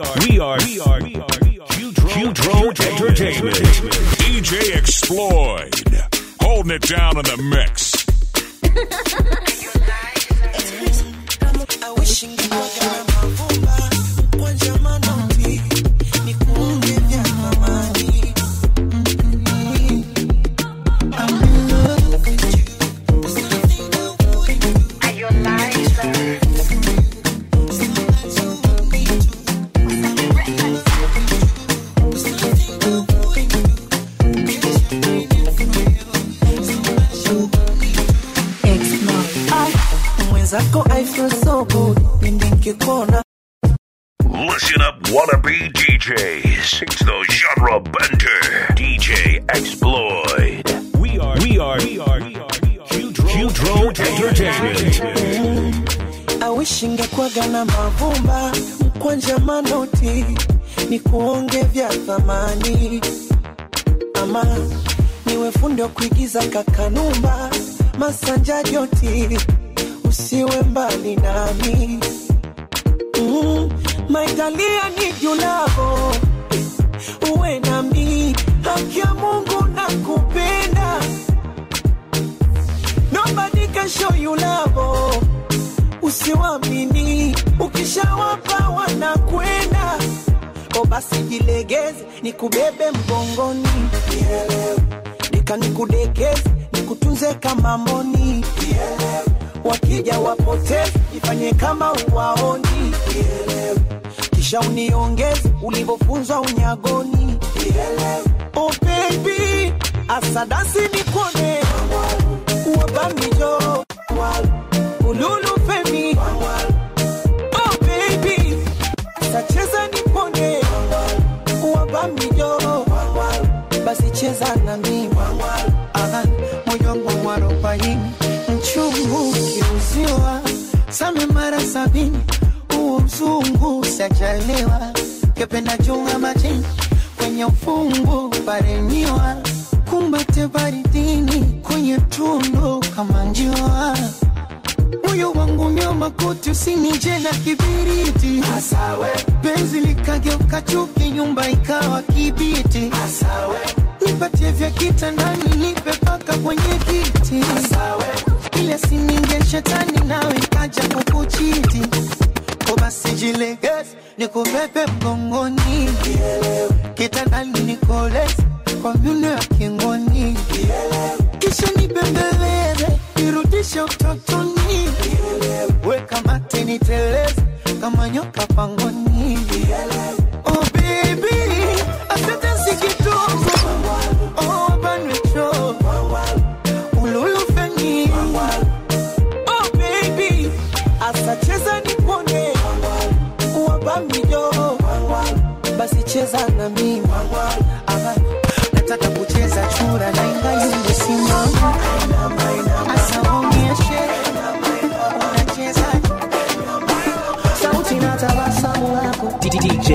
we are, we are, we are Qdro Entertainment. DJ Exploid. Holding it down in the mix. mwenzako I feel so good pindi nkikuona Listen up, wannabe DJs. It's the genre bender. DJ Exploid. We are, we are, we are, we are Qdro Entertainment. awishi ngekwaga na mavumba mkwanja manoti ni kuonge vya thamani ama niwe fundi wa kuigiza kakanumba masanja joti usiwe mbali nami mm, maitalia ni julavo uwe nami haki ya mungu na kupenda nobody can show you love usiwamini ukishawapa wanakwenda o basi jilegeze nikubebe mgongoni nika nikudekeze nikutunze kama mboni wakija wapoteze ifanye kama uwaoni kisha uniongeze ulivyofunzwa unyagoni oh baby asadasi nikone wabamijo ululu femi oh baby sacheza nipone wabamijo basi cheza na mimi Aha, moyo wangu mwarobaini mchungu kiuziwa same mara sabini huo mzungu sajaliwa kependa chunga majini kwenye ufungu paremiwa kumbate baridini kwenye tundu kama njiwa moyo wangu nyoma koti usinije na kibiriti Asawe. penzi likageuka chuki nyumba ikawa kibiti Asawe. nipatie vya kitandani nipe paka kwenye kiti Asawe. ile sininge shetani nawe kaja kukuchiti ko basi jilegeze nikubebe mgongoni kitandani nikoleze kwa myuno ya kingoni kisha nibembeleze nirudishe utotoni weka mate niteleze kama nyoka pangoni oh baby asante si kidogo oh banwecho ululufeni oh baby asacheza nipone wabamijo basi cheza na mimi Aha, nataka kucheza chura na ingayumbe simama asa onyeshe unacheza sauti na tabasamu lako DJ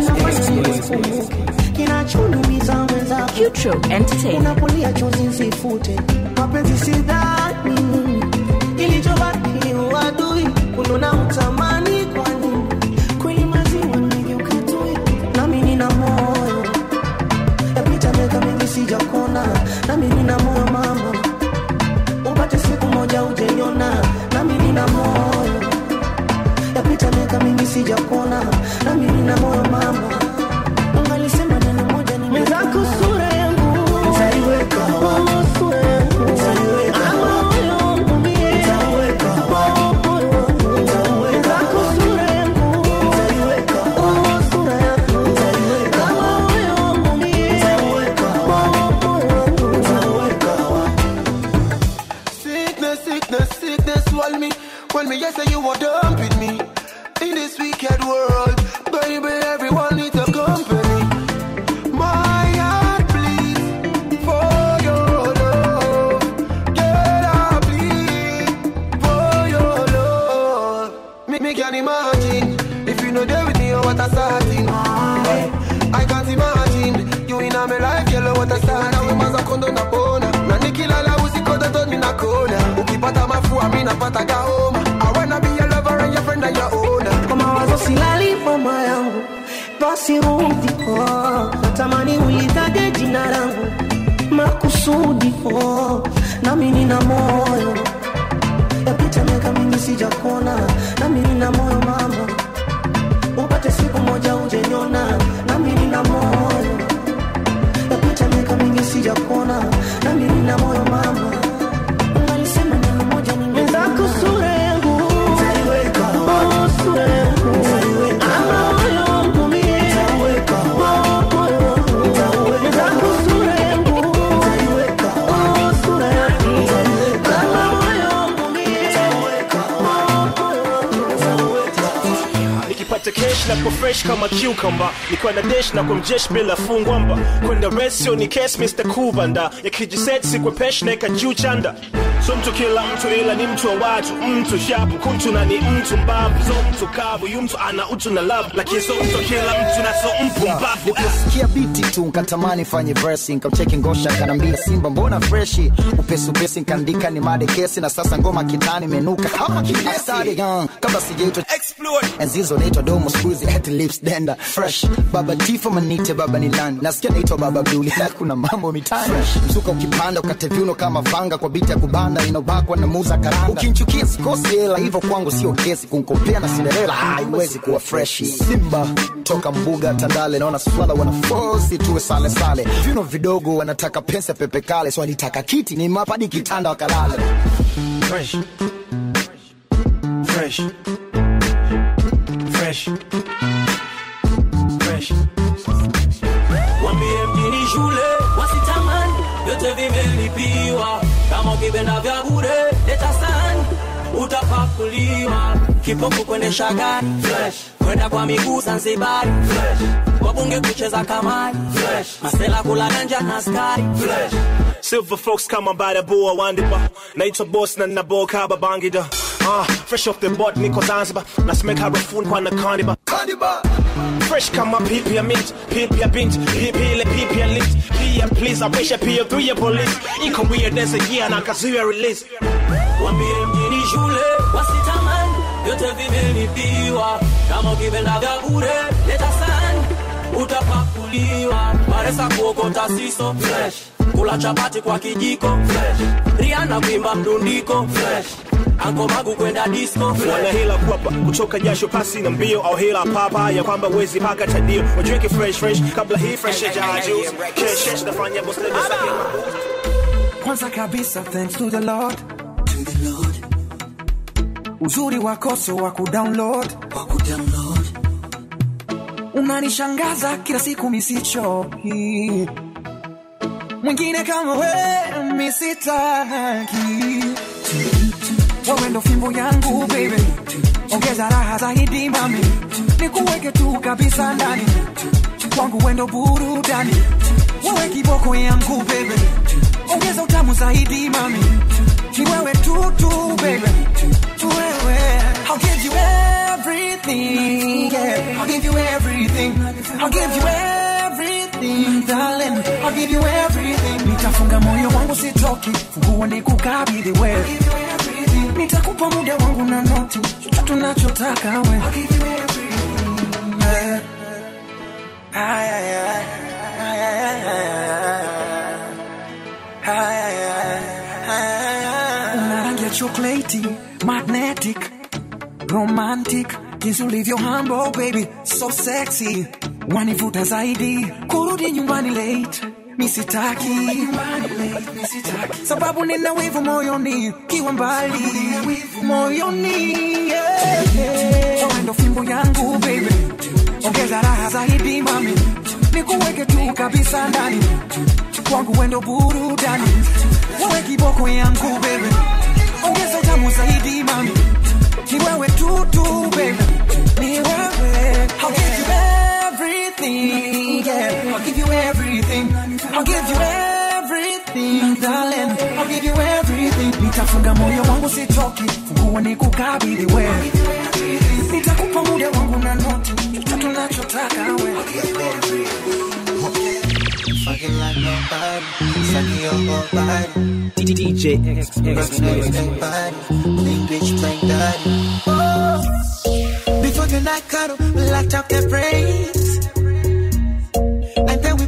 kinachoniumiza mwenzako Qdro Entertainment. unapolia chozi nsifute mapenzi sidhani ilichobaki uadui kununa utamani kwani kweli maziwa nigeuka tui nami nina moyo yapita miaka mingi sijakona nami nina moyo mama upate siku moja ujeniona nami nina moyo yapita miaka mingi sijakona nami nina moyo mama ungalisema neno moja nimezako sura yangu nitaiweka wapi sura yangu nitaiweka wapi moyo mie nitaiweka wapi moyo wangu nitaiweka sura yangu nitaiweka wapi sura yangu nitaiweka moyo mie nitaiweka wapi moyo wangu nitaiweka wapi Sickness, sickness, sickness, swallow me. When me, yes, say you are done with me. In this wicked world, baby, everyone needs a company. My heart bleeds for your love. Girl, I bleed for your love. Me, me can imagine if you know there with me or what I starting. I can't imagine you in my life, yellow what I start. Na wema za kondo na bona na nikilala usiku totoni na kona. Ukipata mafua mimi napata gaoma. I wanna be your lover and your friend and your owner. kwa mawazo silali mama yangu hapa sirudi oh. natamani ulitaje jina langu makusudi oh. nami nina moyo yapita miaka mingi sijakona nami nina moyo mama upate siku moja ujeniona nami nina moyo yapita miaka mingi sijakona nami nina moyo mama ungalisema neno moja ningezako sura yangu Oh, sura yangu Ama moyo wangu mie Oh, moyo wangu Wenzako sura yangu Oh, sura yangu Ama moyo wangu mie nikipata kesh na kwa fresh kama cucumber nikiwa na desh na kwa mjesh bila fungwamba kwenda resio ni kes mr kubanda yakijiset sikwe pesh naeka juu chanda so mtu kila mtu ila ni mtu wa watu mtu shapu kuntu na ni mtu mbavu so mtu kavu yu mtu ana utu na love lakini so mtu kila mtu na so mpumbavu Niliposikia biti tu nkatamani fanye versi nkamcheki ngosha kanambia simba mbona freshi upesi upesi nkaandika ni made kesi na sasa ngoma kitani menuka kama kiasari young kabla sijaitwa enzi hizo naitwa domo skuizi at lips denda fresh baba tifo manite baba ni land nasikia naitwa baba buli na kuna mambo mitani msuka ukipanda ukate viuno kama vanga kwa biti ya kubanda inobakwa na muza karanga ukinchukia sikosi hela hivyo kwangu sio kesi kunkompea na Cinderella haiwezi kuwa freshi simba toka mbuga tandale naona swala wanafosi tuwe sale sale viuno vidogo wanataka pesa pepe kale so walitaka kiti ni mapadi kitanda wakalale fresh fresh fresh fresh Wambie mjini shule wasitamani, vyote vimelipiwa. Kama ukipenda vya bure leta sani, utapakuliwa. Kipofu kuendesha gari fresh, kwenda kwa miguu Zanzibari fresh, wabunge kucheza kamari fresh, masela kula ganja na askari fresh. Silver folks kama badaboa wandiba naitwa boss na nabo kaba bangida ah, fresh off the board niko zanzibar nasemeka harafuni kwa nakandiba fresh kama pipi ya mint pipi ya bint pipi ile pipi ya lit pia please apisha pia through your police iko weird as a year na kazuia release Wambie mjini shule wasitamani, vyote vimelipiwa. Kama ukipenda vya bure leta sani, utapakuliwa. Baresa kuokota siso fresh, kula chapati kwa kijiko fresh, Rihanna kuimba mdundiko fresh, Anko Magu kwenda disco fresh. wana hila kwapa kutoka jasho pasi na mbio au hila papa ya kwamba wezi paka tadio wajiweke fresh fresh kabla hii fresh ya juice kesh kesh nafanya boss lady sake kwanza kabisa thanks to the lord uzuri wako so wa kudownload unanishangaza kila siku misichoki mwingine kama we misitaki wewe ndo fimbo yangu baby ongeza raha zaidi mami nikuweke tu kabisa ndani kwangu wendo burudani wewe kiboko yangu baby ongeza utamu zaidi mami ni wewe tu tu baby tu wewe I'll give you everything yeah I'll give you everything I'll give you everything darling I'll give you everything nitafunga moyo wangu sitoki funguo nikukabidhi wewe nitakupa muda wangu na noti chochote tunachotaka wewe I'll give you everything yeah. Ay, ay, ay. Ay, ay, ay, ay, ay. Ay, ay, ay, ay, ay. Una rangi ya chokoleti, magnetic, romantic, jinsi ulivyo humble baby, so sexy, wanivuta zaidi, kurudi nyumbani late misitaki sababu nina wivu moyoni kiwa mbali moyoni yeah, yeah. Wewe ndo fimbo yangu baby ongeza raha zaidi mami nikuweke tu kabisa ndani kwangu wendo burudani wewe kiboko yangu bebe ongeza utamu zaidi mami ni wewe tu tu bebe ni wewe I'll give you everything yeah I'll give you everything I'll give you everything darling I'll give you everything nitafunga moyo wangu sitoki funguo nikukabidhi wewe nitakupa muda wangu na noti chochote tunachotaka wewe Fucking like nobody, sucking your whole body. DJ X Working on your body, big bitch playing daddy. Oh, before the night cuddle, we locked up their brains.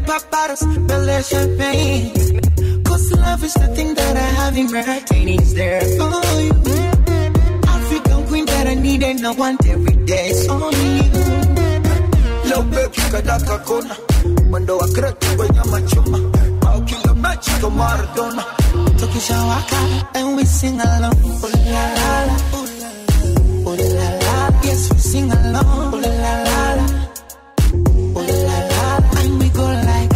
pop bottles, belly champagne. Cause love is the thing that I have in retaining is there for you. African queen that I need and I want every day. It's only you. Leo baby kadaka kona mwendo wa kreti kwenye machuma au kinga mechi kwa Maradona tukishawaka and we sing along ooh la la la ooh la la, ooh la la yes we sing along ooh la la la ooh la la la and we go like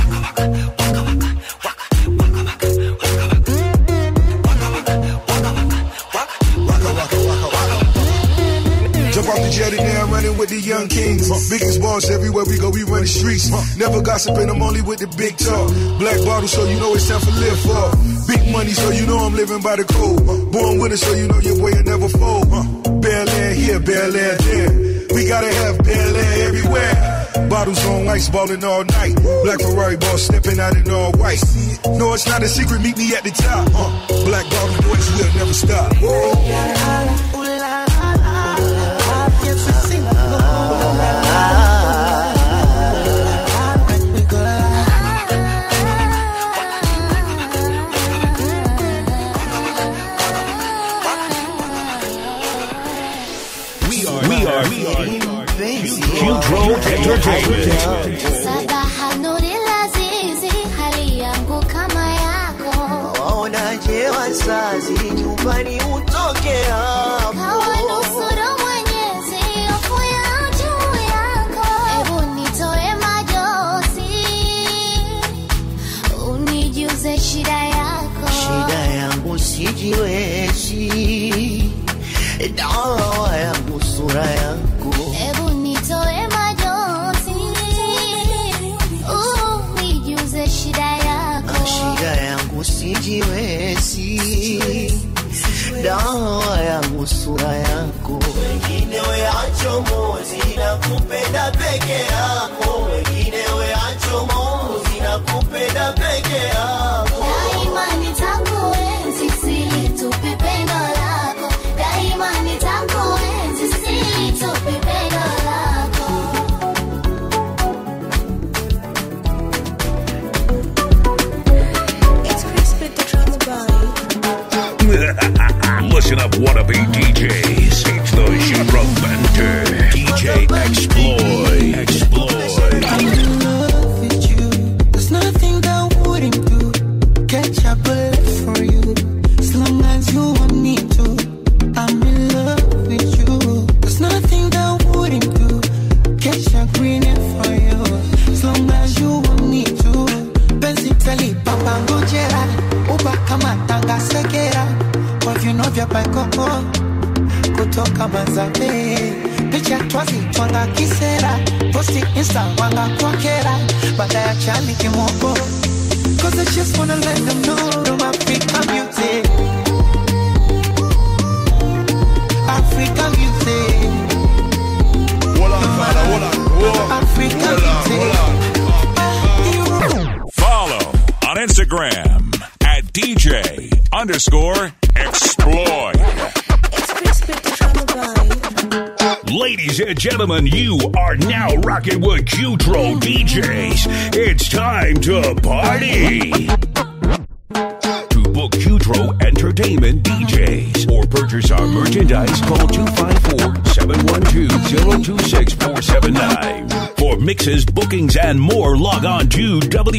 Jump off the jetty now, running with the young kings. Biggest boss everywhere we go, we run the streets. Never gossiping, I'm only with the big talk. Black bottle, so you know it's time for live for. Big money, so you know I'm living by the code. Born with it, so you know your boy will never fold. Bel Air here, Bel Air there. We gotta have Bel Air everywhere. Bottles on ice, balling all night. Black Ferrari boss stepping out in all white. No, it's not a secret, meet me at the top. Uh, black bottle boys will never stop. ooh la la la ooh la la la yes we sing along ooh la la la and we go like We are, we are, we are, Qtro Entertainment. Sabaha nuri lazizi, hali yangu kama yako. waonaje wazazi nyumbani utoke hapo Kawanusuru Mwenyezi, hofu ya juu yako. Ebu nitoe majozi, unijuze shida yako. shida yangu sijiwezi dawa yangu sura yangu Ebu nitoe majozi, unijuze shida yako. shida yangu sijiwezi dawa yangu sura yangu wengine weacho mozi na kupenda peke yako wengine weacho mozi na kupenda peke yako Daima nitakuenzi, silitupi pendo lako. Daima nitakuenzi, silitupi pendo lako. Listen up, wannabe DJs. It's the genre bender. DJ Exploit. Exploit. I'm in love with you. There's nothing that I wouldn't do. Catch a bullet for you. As long as you want me to. I'm in love with you. There's nothing that I wouldn't do. Catch a green for you. As long as you want me to. Penzi tali papa ngojera. Uba kama tanga segera. Kwa vino vya paikoko kutoka Manzabe, picha twazi twanga kisera, posti insta wanga kwa kera, baada ya chani kimoko. Cause I just wanna let them know I'm Africa music. Africa music. Africa music. Follow on Instagram at DJ underscore exploit. Ladies and gentlemen, you are now rocking with Qtro DJs. It's time to party. To book Qtro Entertainment DJs or purchase our merchandise, call 254-712-026-479. For mixes, bookings, and more, log on to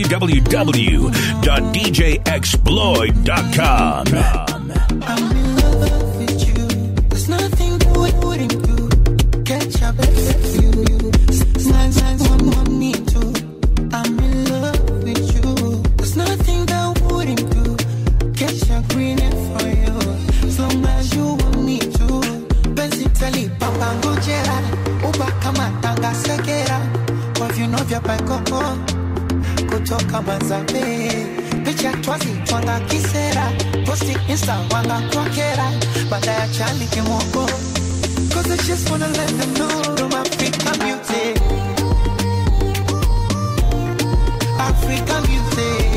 www.djexploit.com. I'm in love with you. There's nothing that we wouldn't do. Catch up with you. Signs, signs, one, one need to. I'm in love with you. There's nothing that I wouldn't do. Catch a green for you. As long as you want me to. Penzi tali papa ngojera. Uba kama tanga segera. Kwa vino vya paikoko. Kutoka Manzabe. Picha twazi twanga kisera. Posti insta wanga kwa kera. Baada ya chani kimoko. Cause I just wanna let them know I'm Africa music. Africa music.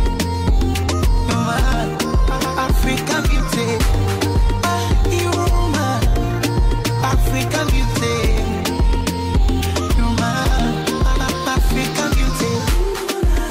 Man, Africa music. Ah, you man. Africa music. You man, Africa music.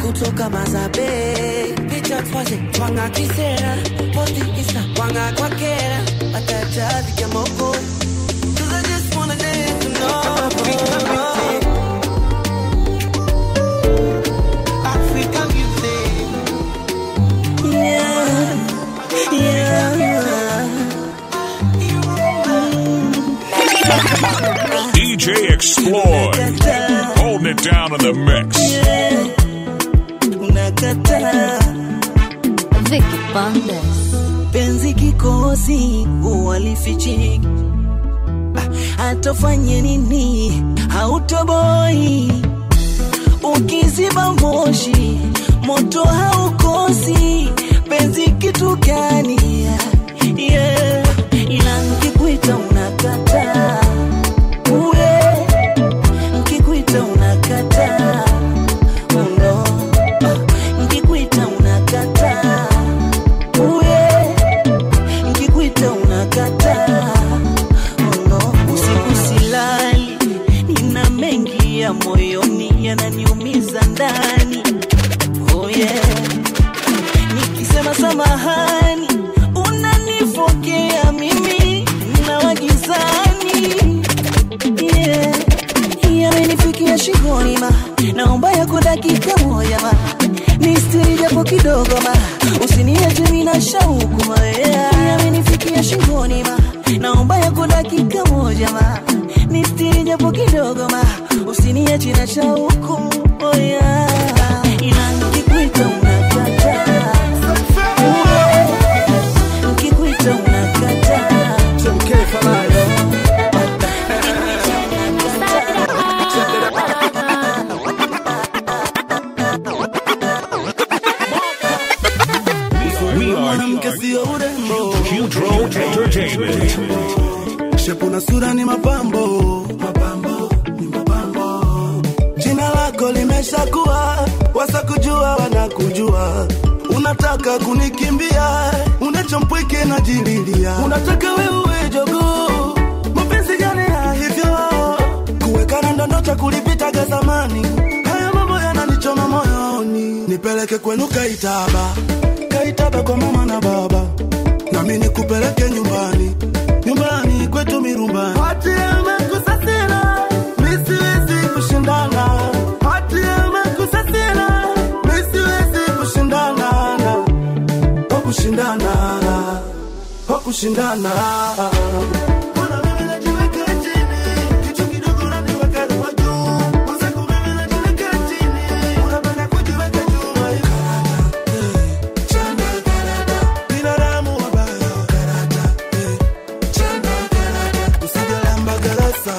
kutoka mazabe picha twaze twanga kisera posti isa twanga kwa kera atachazi kamoko Cause I just wanna dance to know Africa music Yeah, yeah DJ Exploit. Holding it down in the mix. unakataa Vicky Bandes. penzi kikosi uwalifichiki hatofanye nini hautoboi ukiziba moshi moto haukosi penzi kitu gani yeah. ila nkikuita unakataa uwe nkikuita unakataa uno nkikuita unakataa uwe nkikuita unakataa uno usiku silali nina mengi ya moyoni yananiumiza ndani oh yeah. nikisema samahani unanifokea mimi na wagizani yeah. yamenifikia shingoni ma naomba yako dakika moja ma nistiri japo kidogo ma usiniache mina shauku ma yeah. yamenifikia shingoni ma naomba yako dakika moja ma nistiri japo kidogo ma usiniache na shauku oh yeah. ila nikikuita unakataa nikikuita unakataa We are mwanamke sio urembo Hudro Entertainment. shepu na sura ni mapambo mapambo ni mapambo jina lako limeshakuwa wasa kujua wanakujua unataka kunikimbia unachompweke na jililia unataka wewe jogoo mapenzi gani ya hivyo kuwekana ndondocha kulipitaga zamani haya mambo yananichoma moyoni nipeleke kwenu kaitaba kaitaba kwa mama na baba nami nikupeleke nyumbani nyumbani kwetu mirumbani hati amekusasira misiwezi kushindana hati amekusasira misiwezi kushindana kwa kushindana kwa kushindana Mbona mimi najiweka chini? Kitu kidogo unaniweka kwa juu. Mwenzangu mimi najiweka chini. Unapenda kujiweka juu. Karata, eh, chana karata. Binadamu wabaya. Karata, eh, chana karata. Usijalamba galasa.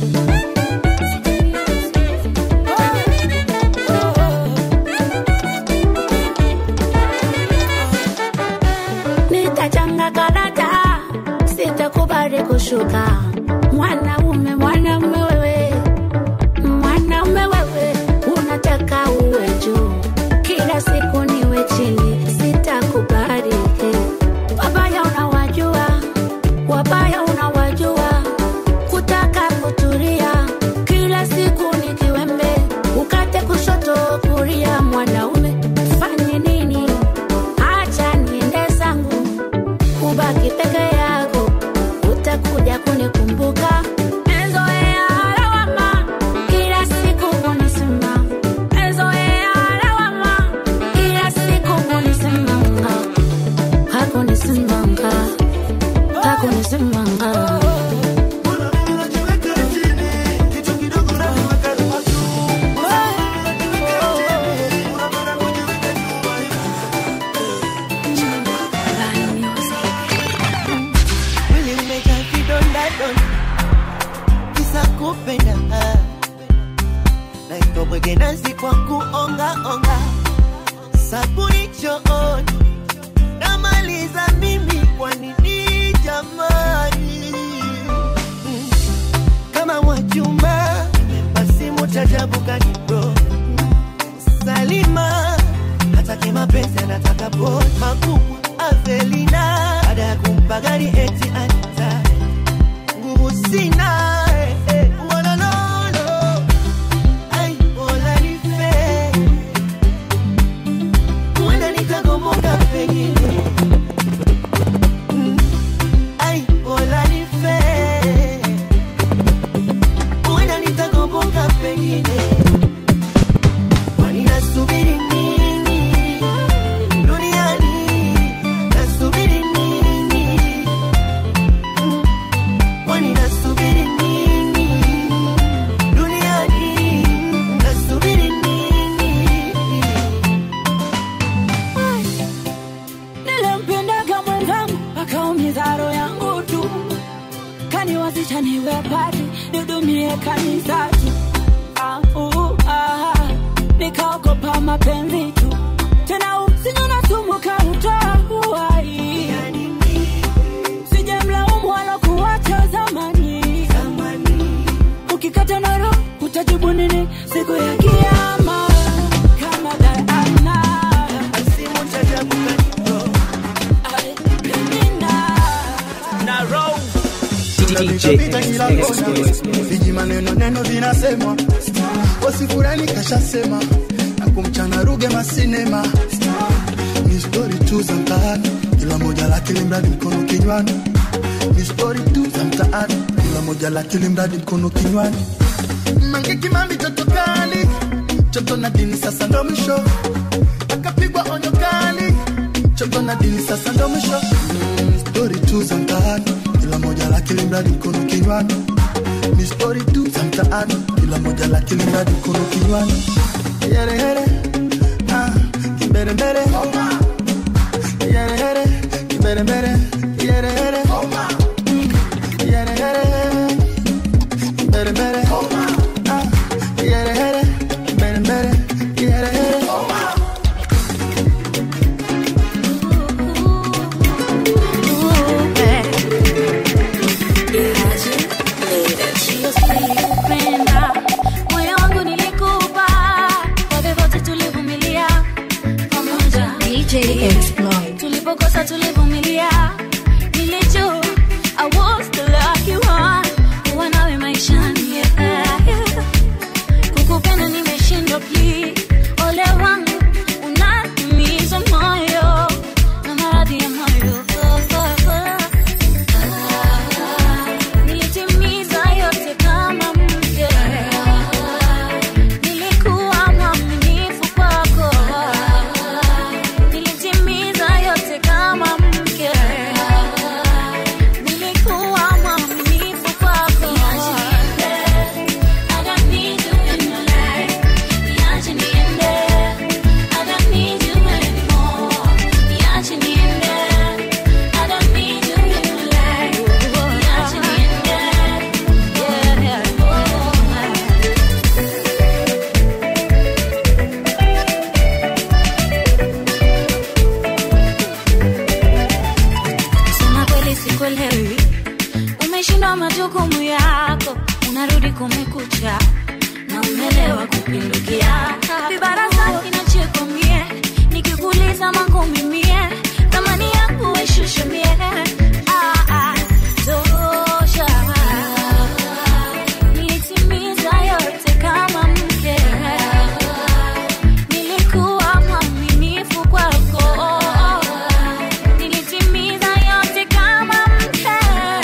nitachanga karata, sitakubali kushuka. Mwanaume, mwanaume wewe, mwanaume wewe, unataka uwe juu, kila siku niwe chini, sitakubali. Wabaya unawajua, wabaya unawajua, kutaka kutulia, kila siku ni kiwembe, ukate kushoto kulia. Mwanaume fanye nini? Acha niende zangu ubaki peke yako, utakuja kunikumbuka. Mezoea lawama, kila siku kunisema. Mezoea lawama, kila siku kunisemanga. Hakunisemanga, hakunisemanga. Mwili umejaa vidonda donda, kisa kupenda naitwa bwege nazi kwa kuonga onga, sabuni chooni namaliza mimi, kwa nini jamani? Mm. Kama Mwajuma nimempa simu chajabu kanibro Salima hataki mapenzi anataka po makubwa Avelina baada ya kumpa gari eti anita nguvu sina eh, eh, wolololo. Ai, bola nife. kanisa tu ah, uh, ah, nikaogopa mapenzi tu tena usinyona sumu kautoa uhai sijamlaumu wala kuwacha zamani ukikata noro utajibu nini siku ya kiama kama Diana Tunapita kila kona, viji maneno neno vinasemwa, wasifurani kashasema na kumchana ruge masinema, ni stori tu za mtaani, kila moja lakini mradi mkono kinywani, ni stori tu za mtaani, kila moja lakini mradi mkono kinywani. Mange Kimambi toto kali, choto na dini sasa ndo mwisho, akapigwa onyo kali, choto na dini sasa ndo mwisho. Mm, stori tu za mtaani, kila moja lakini mradi mkono kinywani, ni stori tu za mtaani, kila moja lakini mradi mkono kinywani. Yere yere, ah, kimbere mbere, yere yere, kimbere mbere, yere yere, yere yere, kimbere mbere, ah, yere yere, kimbere mbere, yere yere. Nilikupenda, moyo wangu nilikupa, kwa vyovyote tulivumilia pamoja. Tulipokosa tulivumilia, nilijua I was the lucky one kuwa nawe maishani, yeah, yeah. Kukupenda nimeshindwa, please, ole wangu unaniumiza moyo na maradhi ya moyo oh, oh, oh. Nilitimiza yote kama mke, nilikuwa mwaminifu kwako. Nilitimiza yote kama mke, nilikuwa mwaminifu kwako. I don't need you in my life. Niache niende. I don't need you anymore. Niache niende. I don't need you in my life. Niache niende. Yeah, yeah. Kusema kweli sikuelewi, umeshindwa majukumu yako, unarudi kumekucha na umelewa kupindukia. Vibarasa kinacheko mie, nikikuuliza mangumi mie, thamani yangu weshushe mie. Ah, ah, tosha. Nilitimiza yote kama mke, nilikuwa mwaminifu kwako. Nilitimiza yote kama mke,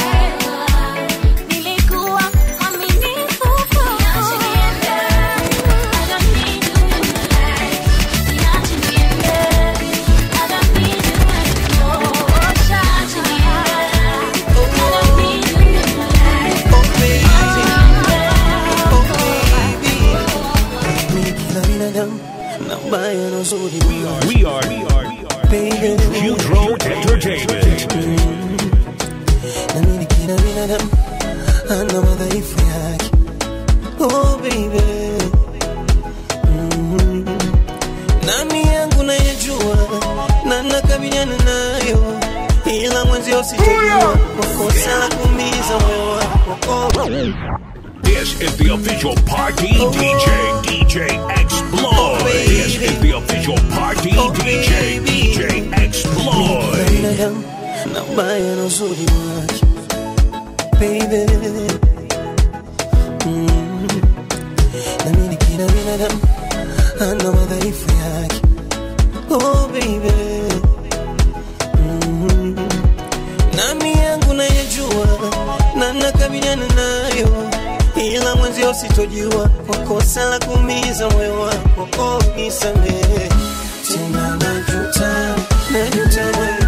nilikuwa mwaminifu kwako. Niache niende, I don't need you in my life. Niache niende, I don't need you anymore. Niache niende, I don't need you in my life. Mimi kila binadamu na ubaya na uzuri We are, we are, Baby. Hudro Entertainment. na mimi kila binadamu ana madhaifu yake oh baby mm. nami yangu nayajua na nakabiliana nayo ila mwenzi usijua makosa la kuumiza moyo wako oh. This is the official party DJ, DJ Exploit. This is the official party DJ, DJ Exploit. binadamu na ubaya na uzuri wake baby mm. na mimi kila binadamu ana madhaifu yake oh baby mm. nami yangu nayajua na nakabiliana nayo ila mwenzi usitojua kwa kosa la kuumiza moyo wako oh, nisamehe tena najuta najuta moyo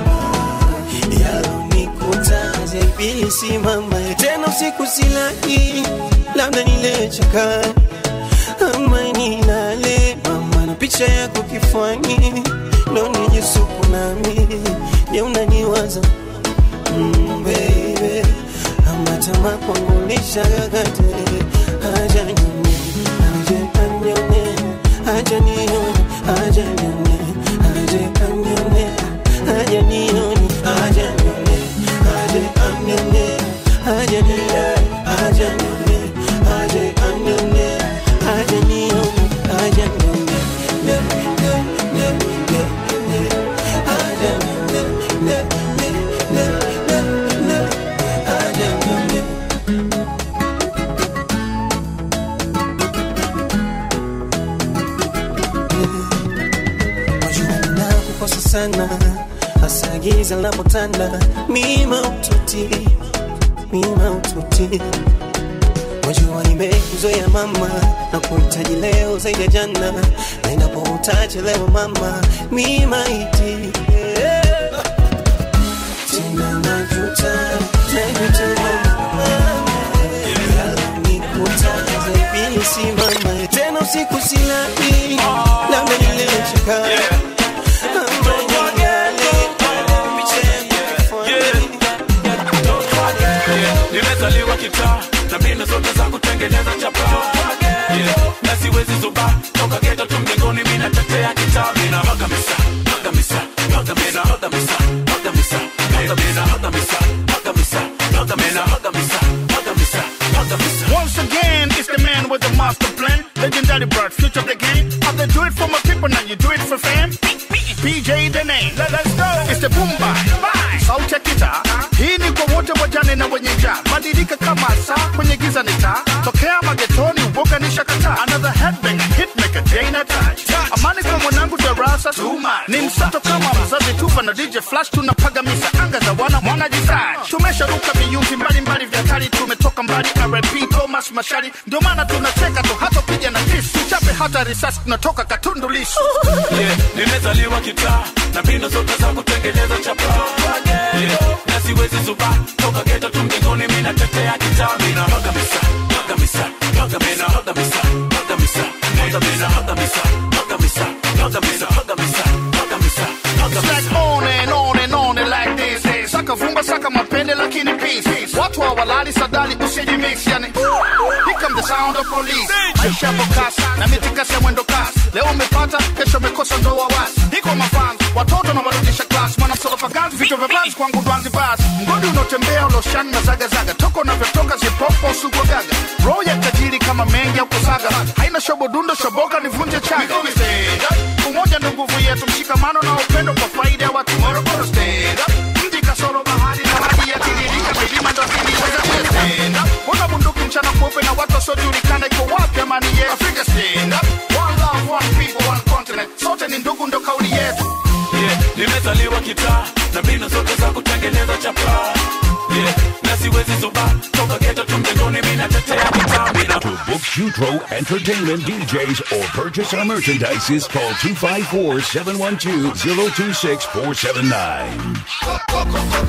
yalonikuta zaibili simama tena usiku silali labda nilechoka ama nilale mama na picha yako kifani ndo nijisuku nami je unaniwaza mm, baby kama tamaa kwangu lishagagate haja nione haja anione haja nione haja nione haja anione haja nione haja nione haja anione haja nione haja nione haja anione haja nione haja nione ne ne ne ne ne haja nione ne ne ne ne ne haja nione Wajua ninakukosa sana hasa giza linapotanda mima ututi mima ututi Wajua nimekuzoea mama na kuhitaji leo zaidi ya jana na inapotachelewa mama mima iti yeah. Tena najuta najuta mama Yalanikuta zaidi simama tena usiku silali labda nilichoka nimezaliwa kitaa na mbinu zote za kutengeneza chapa yeah. na siwezi zuba toka geto tu mjengoni mi natetea kitaa mina magamisa magamisa magamisa magamisa magamisa magamisa magamisa magamisa magamisa magamisa magamisa magamisa Once again, it's the man with the master plan. Legendary bird, future of the game. I they do it for my people, now you do it for fam. PJ the name. Let, let's go. It's the boomba. Sauti ya kita. Hii ni kwa wote wajane na wenye njaa. Badilika kama saa kwenye giza ni taa. Tokea magetoni, uoga ni shakata. Another headbanger, hitmaker, day na touch. Amani kwa mwanangu darasa. Ni msato kama mzazi tupa na DJ Flash tunapagamisa anga za wana mwana jisai. Tumesharuka viyunzi mbalimbali vya kali tumetoka mbali RP Thomas Mashari ndio maana tunacheka tu hata piga na kisu chape hata risasi tunatoka Katundu Lissu. yeah. nimezaliwa kitaa na mbinu zote za kutengeneza chapa yeah. na siwezi zuba toka geto tu mjengoni mi natetea kitaa mina magamisa magamisa magamisa magamisa magamisa magamisa magamisa magamisa magamisa magamisa magamisa It's like on and on and on and like this is. Saka vumba saka mapende lakini peace. Watu hawalali sadali usijimix yani. Here come the sound of police. Maisha yapo kasi na mitikasi ya mwendo kasi. Leo umepata, kesho umekosa ndo wawasi. Iko mafans, watoto na warudisha class. Mwana msolofa ganzi, vichwa vya banzi kwangu dwanzi basi. Mgodi unaotembea uloshani na zaga zaga. Toko unavyotoka zipopo sugwa gaga. Roho ya tajiri kama mengi au kusaga. Haina shobo dundo shoboka nivunje chaga. Umoja ndo nguvu yetu, mshikamano na upendo kwa faida ya watu. Morogoro stand up. Mji kasoro bahari na maji yatiririka, milima ndo ziliweza stand up. Mbona bunduki mchana kweupe na watu wasiojulikana, iko wapi amani yetu? Afrika stand up. One love, one people, one continent. Sote ni ndugu, ndo kauli yetu. yeah. nimezaliwa kitaa na mbinu zote za kutengeneza chapa yeah. na siwezi zuba toka geto tu mjengoni mi natetea kitaa mina To book Jutro Entertainment DJs or purchase our merchandises, call 254 712 026 479.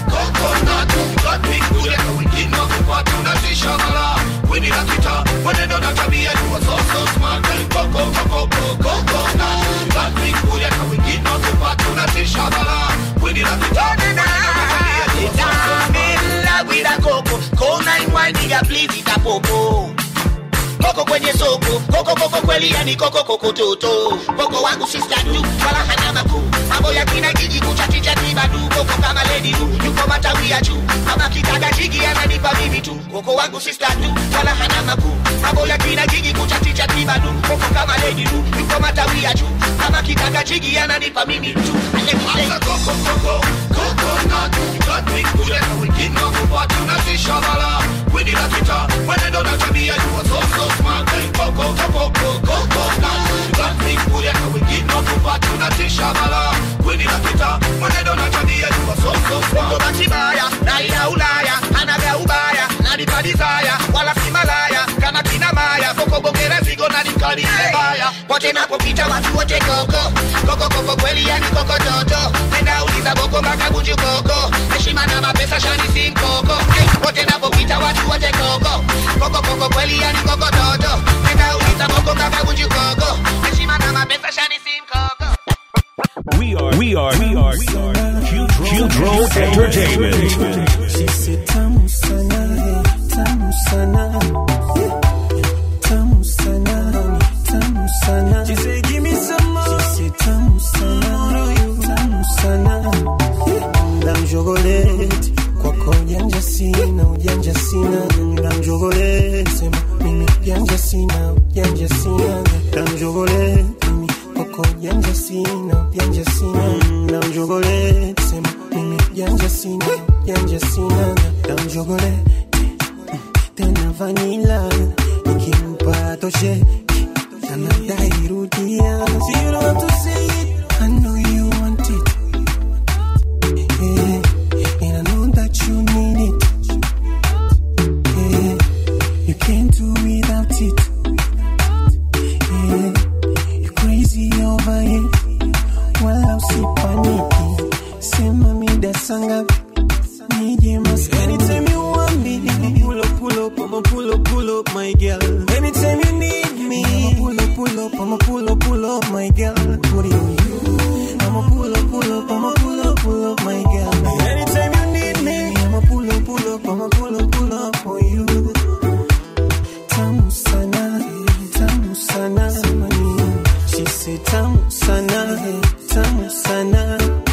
Koko kwenye soko, koko koko kweli yani koko koko toto. Koko wangu sister tu, wala hana makuu. Mambo ya kina jiji kuchati chati badu, koko kama lady du, yuko matawi ya juu. Kama kitaka jigi ananipa mimi tu. Koko wangu sister tu, wala hana makuu. Mambo ya kina jiji kuchati chati badu, koko kama lady du, yuko matawi ya juu. Kama kitaka jigi ananipa mimi tu. Asa koko koko, koko na tu. Got me kule na wengine wako tunazishabala. Wini la kita, mwenendo na tabia you are so so smart. Koko koko koko koko na Got me kule na wengine wako tunazishabala. Wini la kita, mwenendo na tabia you are so so smart. Uko batibaya, raia Ulaya, anaga ubaya, nanipa desire, wala si malaya, kama kina maya, koko bongera zigo na nikali mbaya. Wote napopita watu wote koko, koko koko kweli yani koko toto. Nenda uliza boko mpaka bunju koko, heshima na mapesa shani si mkoko. Hey, wote napopita watu wote koko, koko koko kweli yani koko toto. Nenda uliza boko mpaka bunju koko, heshima na mapesa shani si mkoko. We are, we are, we are, we are Jutro Entertainment. She said tamu sana ujanja sina ujanja sina na mjogole sema mimi ujanja sina ujanja sina na mjogole tena vanila nikimpa toshe anadai rudia so you don't have to say it I know you want it yeah. and I know that you need it yeah. you can't do without it yeah. you crazy over it wala usipaniki sema mida sangapi nije maskani anytime you want me pull up pull up I'ma pull up pull up my girl anytime you need me I'ma pull up pull up I'ma pull up pull up my girl put it on you I'ma pull up pull up I'ma pull up pull up my girl anytime you need me I'ma pull up pull up I'ma pull up pull up on you tamu sana tamu sana she said tamu sana tamu sana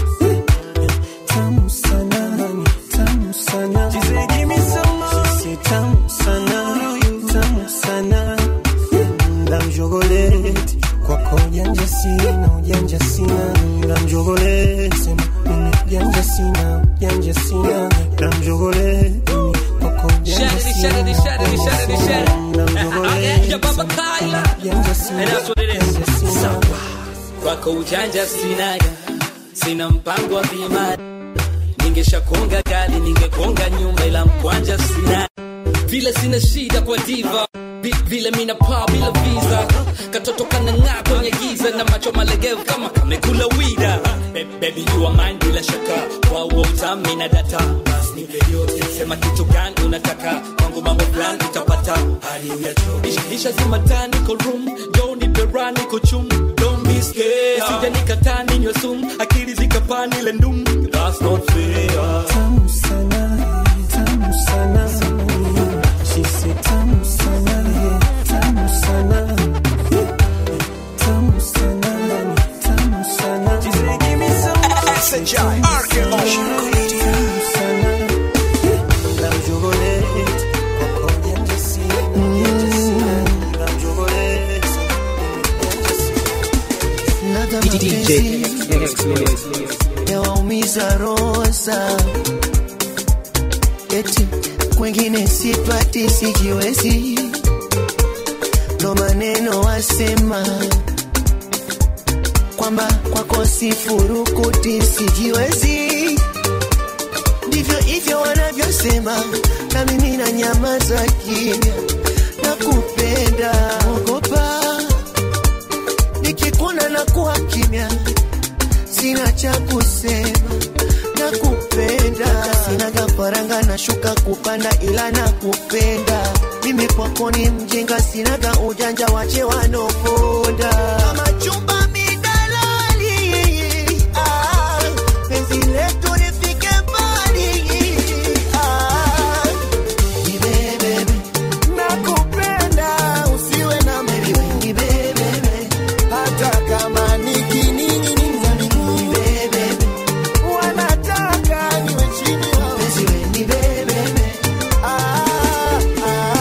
tamu sana tamu sana she said give me some more she said tamu sana tamu sana la mjogoleti kwako ujanja sina ujanja sina la mjogoleti sema mimi ujanja sina ujanja sina la mjogoleti kwako ujanja Shut it, sina shut it, shut it, shut it, shut it. la mjogoleti Yeah, Baba Kyla. ujanja sina And that's what it is. Sawa. Kwako ujanja sinaga, sina mpango wa bima. Ningeshakonga gari, ningekonga nyumba, ila mkwanja sina. Vile sina shida kwa diva Vi- vile mina paa bila visa katoto kanang'aa kwenye giza na macho malegevu kama kamekula wida Ba- baby you are mine bila shaka kwa huo utami na data basi nipe yote sema kitu gani unataka kwangu mambo fulani utapata hadi uyacho Isha- isha zima taa niko room jo nipe raha niko chum don't be scared sija nikataa ninywe sumu akili zikapaa nile ndum that's not fair tamu sana tamu sana she said tamu sana tamu sana tamu sana tamu sana she said give me some more SHI, RKO. tamu sana la mjogoleti kwako ujanja sina ujanja sina la mjogoleti Nada mapenzi yawaumiza rosa eti kwengine sipati sijiwezi ndo maneno wasema kwamba kwako sifurukuti sijiwezi ndivyo hivyo wanavyosema na mimi na nyama za kimya na kupenda ogopa nikikuna na kuwa kimya sina cha kusema na kupenda sina gafaranga na shuka kupanda ila na kupenda mimi kwako ni mjinga sinaga ujanja wache wanoponda kama chumba midalali ah, penzi letu lifike mbali ah, nibebebe nakupenda usiwe na mimi nibebebe hata kama nikiningininza miguu wanataka niwe chini wao mpenzi we nibebebe ah, ah.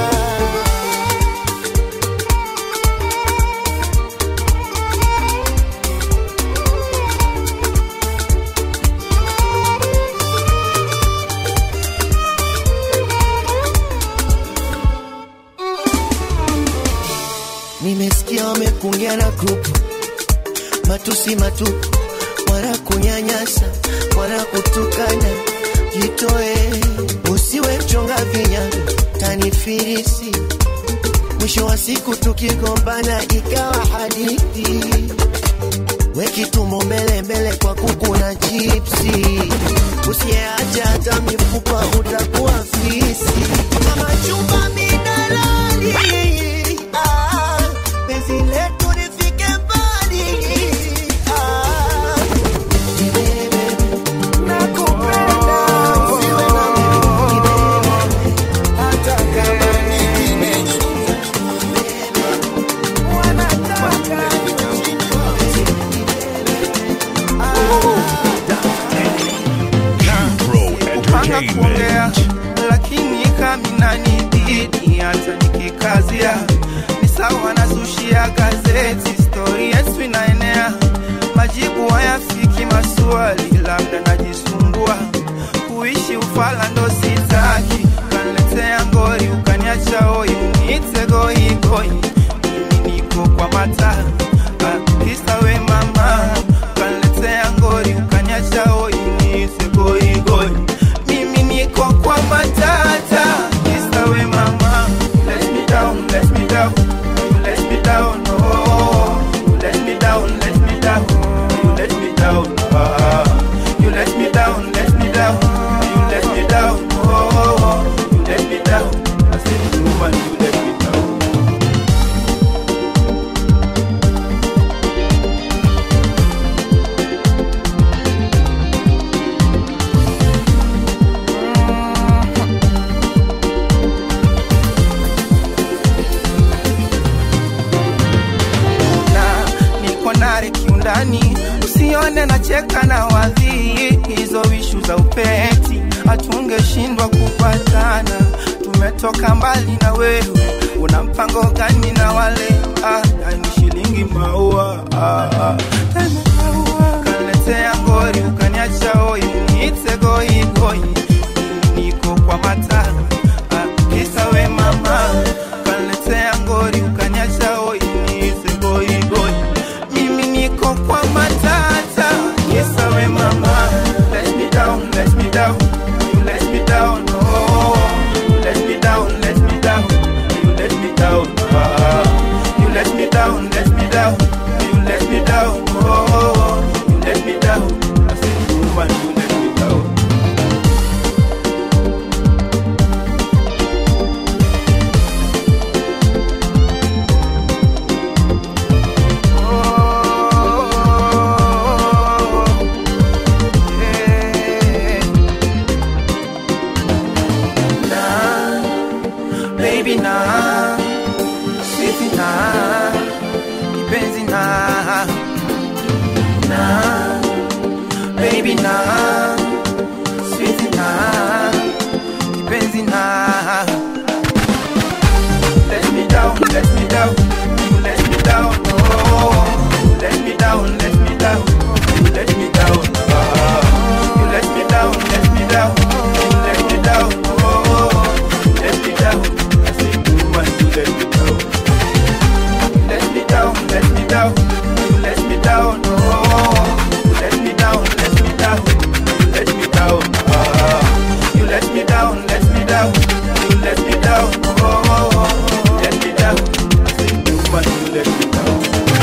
nimesikia wamekungia na grupu matusi matupu wala kunyanyasa wala kutukana jitoe usiwe mchonga vinyago tanifirisi mwisho wa siku tukigombana ikawa hadithi wekitumbo mbele mbele kwa kuku na chipsi usiyeacha hata mifupa utakuwa fisi kama chumba midalali ah, penzi letu lifike mbali ah, nakupenda usiwe na mimi hata kama nikiningiza wanataka kupanga kuongea lakini kaminanibidi hata nikikazia ni sawa na sushi ya gazeti stori yetu inaenea majibu hayafiki maswali, labda najisumbua kuishi ufala ndo sitaki. Kaniletea ngori ukaniacha hoi, uniite goigoi, mimi niko kwa mata Ah, kisa we mama kaniletea ngori ukaniacha hoi, uniite goigoi, mimi niko kwa matata kisa we mama let me down, let me down, you let me down, oh, you let me down, let me down, you let me down, ah, you let me down, let me down, you let me down, oh, you let me down, I said, woman, you let me down. na niko nare kiundani, usione nacheka na wadhii, hizo ishu za upeti hatungeshindwa kupatana. Tumetoka mbali na wewe, una mpango gani na wale ah, yani shilingi maua ah, ah. Tena maua. Kaniletea ngori ukaniacha hoi, niite goi goi, niko kwa mata ah, kisa we mama kaniletea ngori ukaniacha hoi, niite goi goi, mimi niko kwa matata kisa we mama let me down, let me down, you let me down, oh, you let me down, let me down, you let me down, ah, you let me down, let me down, you let me down, oh, you let me down, I said, woman, you let me down. baby na sweetie na kipenzi na na baby na sweetie na kipenzi na let me down let me down you let me down oh you let me down let me down you let me down ah you let me down let me down you let me down oh you let me down I say woman you let me down let me down let me down you let me down oh you let me down let me down you let me down ah you let me down let me down you let me down oh you let me down I say woman you let me down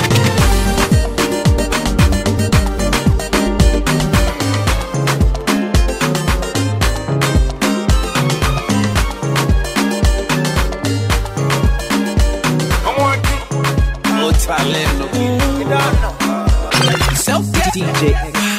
DJ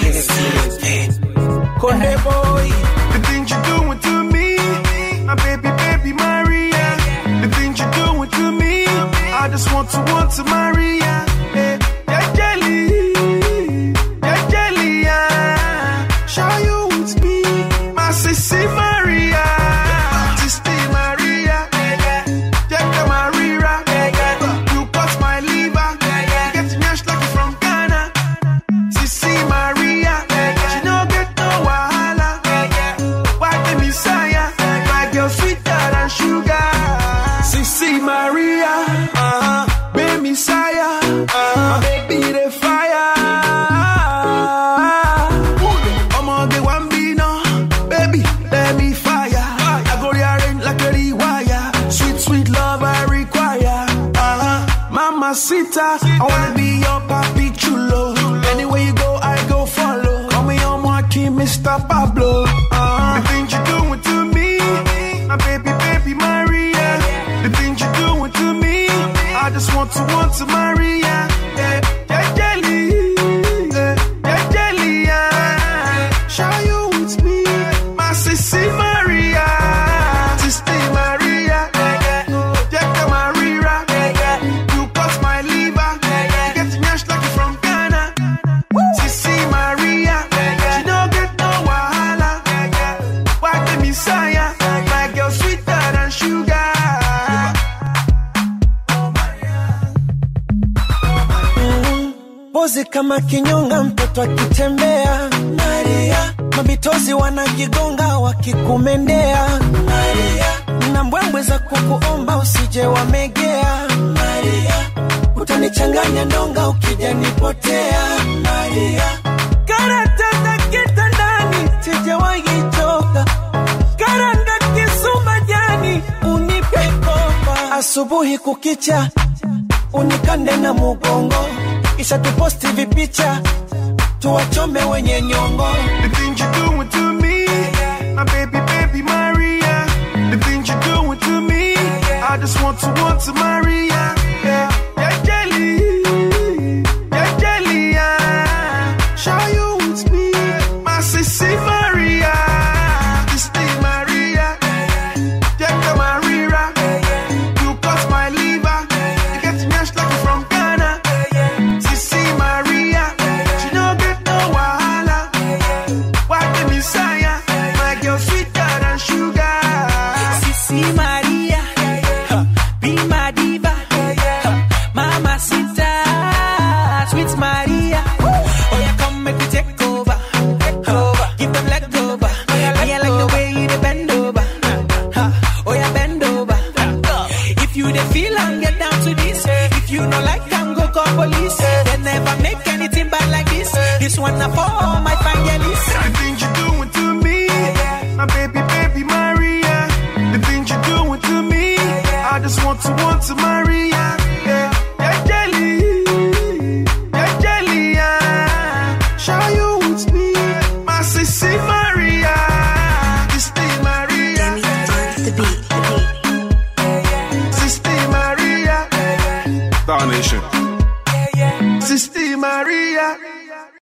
Hey boy, The things you're doing to me, my baby, baby Maria. The things you're doing to me, I just want to want to Maria. Hey, yeah, jelly, yeah, jelly, yeah. Show you with me, my sissy Maria, sissy Maria, yeah, Maria. You cut my liver, get mashed like you from Ghana. Sissy Maria, she no get no wahala. Why the Messiah? My girl sweeter than sugar. Sissy Maria, uh-huh. baby Messiah, uh-huh. my baby the fire. Omo the one be no, baby let me fire. I go rearrange like a rewire. Sweet sweet love I require. Uh-huh. Mama Sita, I wanna be your papi chulo. Anywhere you go, I go follow. Call me on Joaquin, Mr. Pablo. Uh-huh. The things you doing to me, my baby, baby Maria. The things you doing to me, I just want to want to Maria. Yeah, yeah, jelly, yeah, yeah, jelly, yeah. Show you with me, my sissy Maria, sissy Maria, yeah, yeah, Maria. You cut my liver, kama kinyonga mtoto akitembea maria mabitozi wanajigonga wakikumendea maria na mbwembwe za kukuomba usije wamegea maria utanichanganya ndonga ukija nipotea maria karatata kitandani sijawahichoka karanga kisuma jani unipe kopa asubuhi kukicha unikande na mugongo kisha tuposti vipicha tuwachome wenye nyongo The things you're doing to me, my baby, baby Maria. The things you're doing to me, I just want to want to Maria. Yeah, yeah, jelly, yeah, jelly, yeah. Show you with me, my sissy Maria, Sissy Maria, Jacka Maria. You cut my liver, you get mashed like you from Ghana. Sissy Maria, she don't get no wahala. Why the Messiah? My girl sweeter than sugar. Sisi Maria, huh, be my diva, huh, Mama Sita, sweet Maria. Oh yeah, come make me take over, huh, give them leg over. Me I like the way you dey bend over, huh, oh yeah, bend over. If you dey feel and get down to this, if you no like, can go call police. They never make anything bad like this. This one na for all my fangirlies. The things you're doing to me, my baby, baby Maria. The things you're doing to me, I just want to want to Maria.